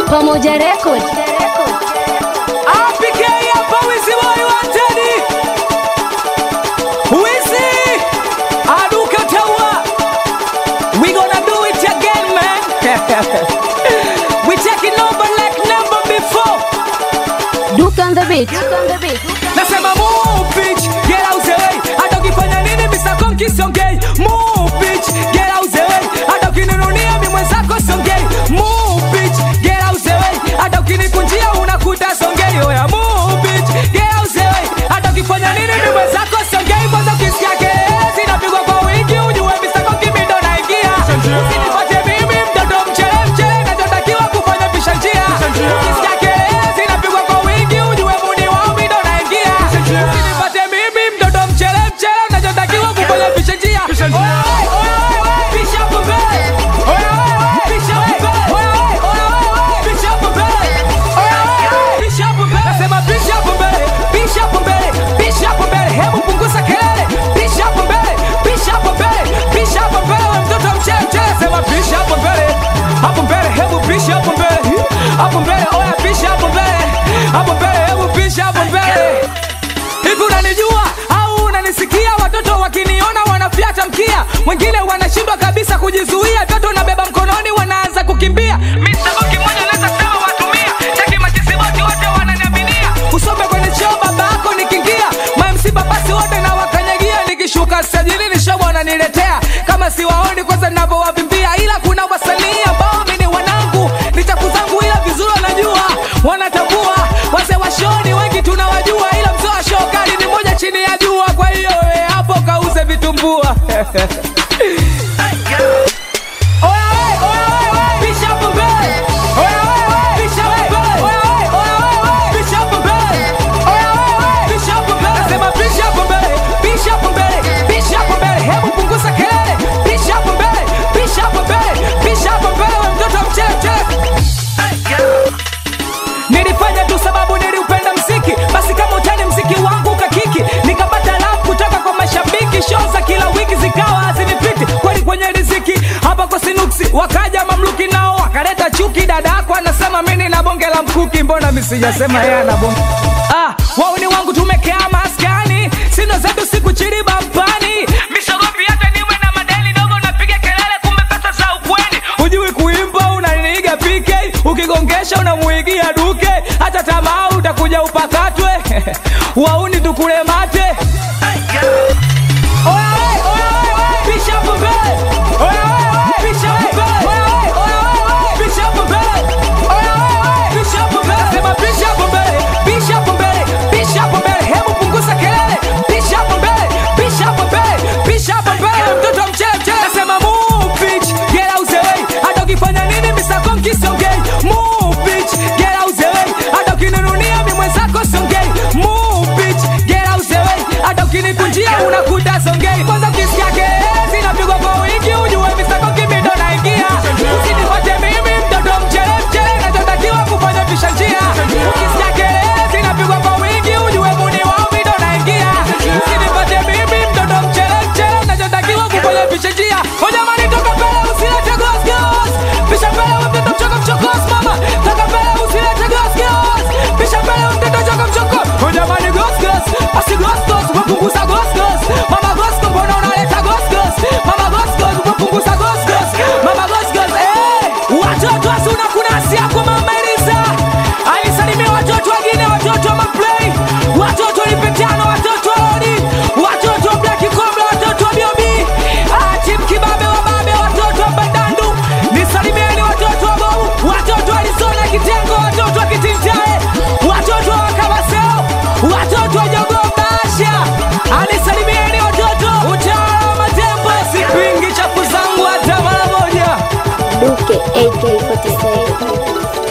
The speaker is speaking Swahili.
Pamoja Record. APK hapa Wizi Boy Wanted. Wizi Aduka Tawa. We gonna do it again man. we taking over like never before. Duke on the beat. Nasema move bitch, get out the way. Hata ukifanya nini Mr. Konki songei. Move bitch, get out the way. Hata ukininunia mimi mwenzako songei. Move bitch, get out the way. Hata ukinikunjia unakuta songei. Oya move bitch, get out the way. Hata ukifanya nini mimi mwenzako songei. Kwanza ukisikia kelele zinapigwa kwa wingi ujue Mr. Konki mimi ndo naingia. Usinifuate mimi mtoto mchele mchele nachotakiwa kufanya pisha njia. Ukisikia kelele zinapigwa kwa wingi ujue muni wao mimi ndo naingia. Usinipate mimi mtoto mchele mchele nachotakiwa kufanya pisha njia. Oya, oya, oya, pisha hapo mbele. Oya, oya, oya, pisha hapo mbele. Oya, oya, oya, oya, pisha hapo mbele. Oya, oya, oya, pisha hapo mbele. Nasema pisha hapo mbele, pisha hapo mbele, pisha hapo mbele. Hebu punguza kelele. Pisha hapo mbele, pisha hapo mbele, pisha hapo mbele. Wewe mtoto mchele mchele, sema pisha hapo mbele. Hapo mbele, hebu pisha hapo mbele. Hapo mbele, oya pisha hapo mbele. Hapo mbele, hebu pisha hapo mbele. Hivi unanijua au unanisikia? Watoto wakiniona wanafyata mkia, wengine wanashindwa kabisa kujizuia, toto nabeba mkononi wanaanza kukimbia. Misemo kimoja naweza sema watumia, chaki majisiboti wote wananiaminia. Usome kwenye choo baba yako nikiingia, mamsi babasi wote na wakanyagia, nikishuka sajili ni show wananiletea, kama siwaoni kwanza ninavyowavimbia, ila kuna wasanii ambao mimi ni wanangu, ni chafu zangu, ila vizuri wanajua, wanatambua wazee wa show ni wengi tunawajua, ila mzee wa show kali ni moja chini ya jua. Kwa hiyo we hapo kauze vitumbua. Oya we, oya we, we, pisha hapo mbele. Oya we, we, pisha hapo mbele. Oya we, oya we, we, pisha hapo mbele. Oya we, we, pisha hapo mbele. Nasema pisha hapo mbele, pisha hapo mbele, pisha hapo mbele. Hebu punguza kelele. Pisha hapo mbele, pisha hapo mbele, pisha hapo mbele. We mtoto mchele mchele. Nilifanya tu sababu niliupenda mziki, basi kama utani mziki wangu ukakiki, nikapata love kutoka kwa mashabiki. Show za kila wiki zikawa hazinipiti kweli kwenye riziki, hapa kwa sinuksi wakaja mamluki nao wakaleta chuki. Dada yako anasema mimi na bonge la mkuki, mbona mimi sijasema yeye ana bonge? Ah, wao ni wangu tumekaa maskani, sino zetu siku chini bampani, misogopi hata niwe na madeni dogo, napiga kelele, kumbe pesa za ukweni. Hujui kuimba unaniiga PK, ukigongesha unamuigia duke, hata tamaa utakuja upakatwe wauni tukule mate. Oya we, oya we, we, pisha hapo mbele. Oya we, we, pisha hapo mbele. Oya we, oya we, we, pisha hapo mbele. Oya we, we, pisha hapo mbele. Nasema pisha hapo mbele, pisha hapo mbele, pisha hapo mbele. Hebu punguza kelele. Pisha hapo mbele, pisha hapo mbele, pisha hapo mbele. Mtoto mchele mchele. Nasema move bitch, get out the way. Hata ukifanya nini Mr. Konki songei. Move bitch, get out the way. Hata ukininunia mimi mwenzako songei. Move bitch, get out the way. Hata ukinikunjia unakuta songei. Kwanza ukisikia kelele zinapigwa kwa wingi ujue Mr. Konki mimi ndo naingia. Usinifuate mimi mtoto mchele mchele nachotakiwa kufanya pisha njia. Ukisikia kelele zinapigwa kwa wingi ujue muni wao mimi ndo naingia. Usinifuate mimi mtoto mchele mchele nachotakiwa kufanya pisha njia. Oh jamani toka mbele usilete ghost ghost. Pisha mbele wewe mtoto mchoko mchokos mama. Toka mbele usilete ghost ghost. Pisha mbele wewe mtoto mchoko mchoko. Oh jamani ghost ghost. Basi ghost ghost wapunguza ghost ghost. Mama ghost ghost mbona unaleta ghost ghost? Mama ghost ghost wapunguza ghost ghost. Mama ghost ghost eh. Watoto asuna kuna asia kwa mama Elisa. Alisalimia watoto wengine watoto wa maplay. Watoto lipetano watoto wa Lodi. Watoto wa Black Cobra watoto wa Biobi. Ah, Team Kibabe wa Babe watoto wa Bandandu. Nisalimieni watoto wa Bobu. Watoto wa Arizona Kitengo watoto wa Kitinjae. Watoto wa Kabaseo. Watoto wa Jogo Basha. Anisalimieni watoto. Utawala wa Matembo. Sipingi chapu zangu hata mara moja. Duke AK47.